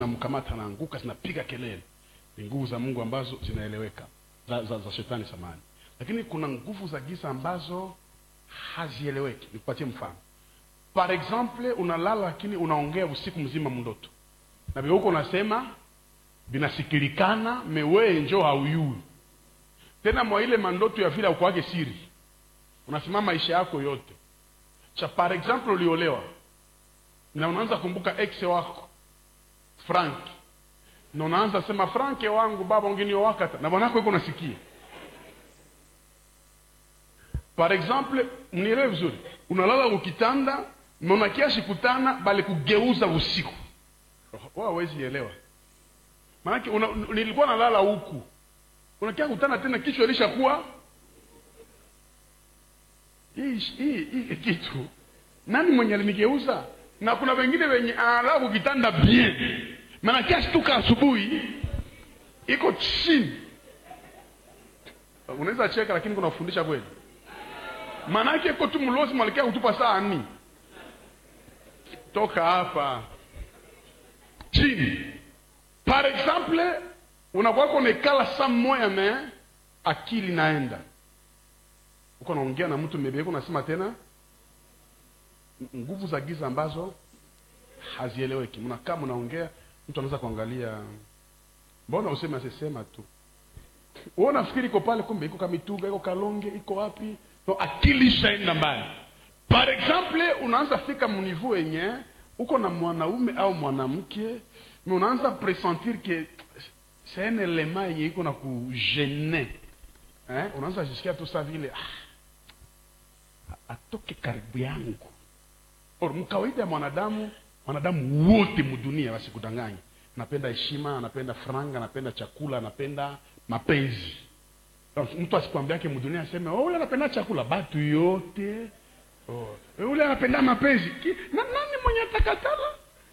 namkamata anaanguka, zinapiga kelele. Ni nguvu za Mungu ambazo zinaeleweka za, za, za shetani samani, lakini kuna nguvu za giza ambazo hazieleweki. Nikupatie mfano. Par exemple, unalala lakini unaongea usiku mzima mndoto na vile huko unasema vinasikilikana, mewee njo hauyui tena mwa ile mandoto ya vile aukwake siri, unasema maisha yako yote cha. Par exemple, uliolewa na unaanza kumbuka ex wako Frank na unaanza sema Frank wangu baba unginio wakata na bwanako yuko nasikia. Par exemple, mnielewe vizuri, unalala ukitanda mona kiasi kutana bali kugeuza usiku, wao hawezi elewa maanake una, nilikuwa nalala huku unakia kutana tena kichwa ilishakuwa hii hii hii kitu. Nani mwenye alinigeuza? Na kuna wengine wenye analala kukitanda bien, maana kiasi tuka asubuhi iko chini. Unaweza cheka, lakini kuna kufundisha kweli, maanake iko tu mlozi mwalikia kutupa saa ni toka hapa chini. Par exemple unakuwa konekala saa moya me akili naenda uko naongea na mtu mebeko, unasema tena nguvu za giza ambazo hazieleweki. Mnakaa mnaongea, mtu anaweza kuangalia, mbona useme asisema tu, wewe unafikiri iko pale, kumbe iko Kamituga, iko Kalonge, iko wapi? No, akili ishaenda mbali. Par exemple unaanza fika munivu yenye uko na mwanaume au mwanamke, mais unaanza pressentir que c'est un element yenye iko na kugene eh? Unaanza jisikia tu saa vile ah, atoke karibu yangu. Or mkawaida ya mwanadamu, mwanadamu wote mudunia wasikudanganye, anapenda heshima, anapenda franga, anapenda chakula, anapenda mapenzi. Mtu asikwambiake mudunia aseme oh, ule anapenda chakula, batu yote oh, ule anapenda mapenzi Ki, na nani mwenye atakatala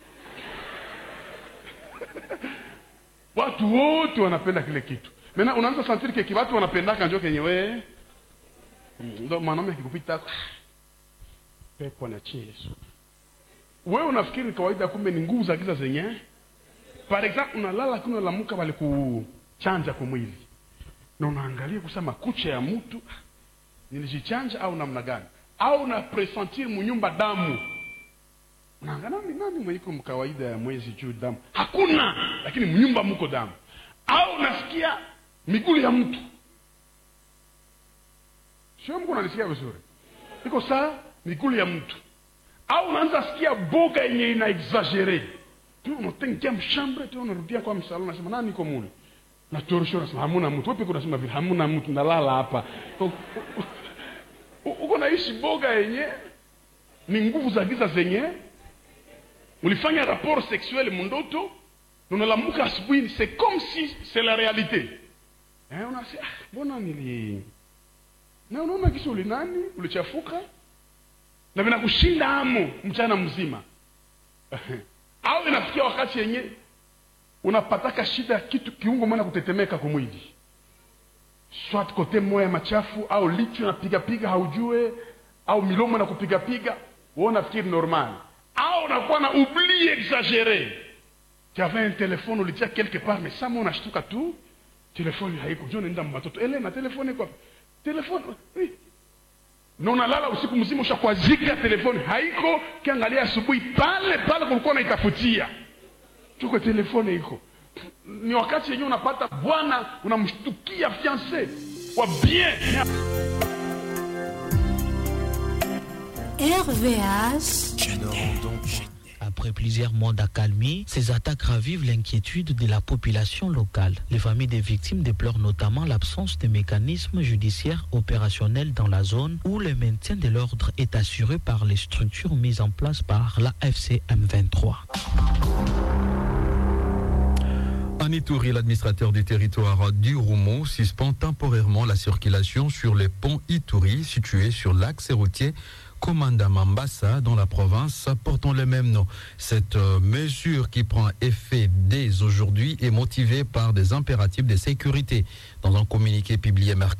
watu wote wanapenda kile kitu mena, unaanza santiri keki watu wanapendaka njo kenye we ndo mwanaume akikupita pepo na Yesu, wewe unafikiri kawaida, kumbe ni nguvu za giza zenye. Par exemple, unalala lakini unalamuka wale kuchanja kwa mwili na unaangalia kusema kucha ya mtu nilijichanja au namna gani, au na presentir munyumba damu unaangalia nani nani mwenye iko mkawaida ya mwezi juu damu hakuna, lakini mnyumba mko damu, au unasikia miguu ya mtu sio mko unalisikia vizuri, iko saa miguu ya mtu, au unaanza sikia boga yenye ina exagere tu, unatengia mshambre tu, unarudia kwa msala, unasema nani iko mule na torosho, unasema hamuna mtu wewe, unasema vile hamuna mtu, nalala hapa uko naishi boga yenye ni nguvu za giza zenye ulifanya rapport sexuel mundoto unalamuka asubuhi, c'est comme si c'est la réalité eh, unasema ah, mbona nili na unaona kisha uli nani ulichafuka na vinakushinda amo mchana mzima au inafikia wakati yenye unapataka shida ya kitu kiungo mwana kutetemeka kwa mwili, swat kote moya machafu au licho napiga piga haujue, au milomo na kupiga piga, wewe unafikiri normal au unakuwa na oubli exagere. Tu avais un téléphone ulitia quelque part mais sama unashtuka tu telefoni haiko, njoo nenda matoto ele na telefoni kwa telefoni na unalala usiku mzima ushakwazika, telefoni haiko, kiangalia asubuhi pale pale kulikuwa naitafutia tuko telefoni iko. Ni wakati yenyewe unapata bwana unamshtukia fiance wa bien RVH. Après plusieurs mois d'accalmie, ces attaques ravivent l'inquiétude de la population locale. Les familles des victimes déplorent notamment l'absence de mécanismes judiciaires opérationnels dans la zone où le maintien de l'ordre est assuré par les structures mises en place par la FCM 23. En Ituri, l'administrateur du territoire du Roumo suspend temporairement la circulation sur le pont Ituri situé sur l'axe routier Commanda Mambasa dans la province portant le même nom. Cette euh, mesure qui prend effet dès aujourd'hui est motivée par des impératifs de sécurité. Dans un communiqué publié mercredi,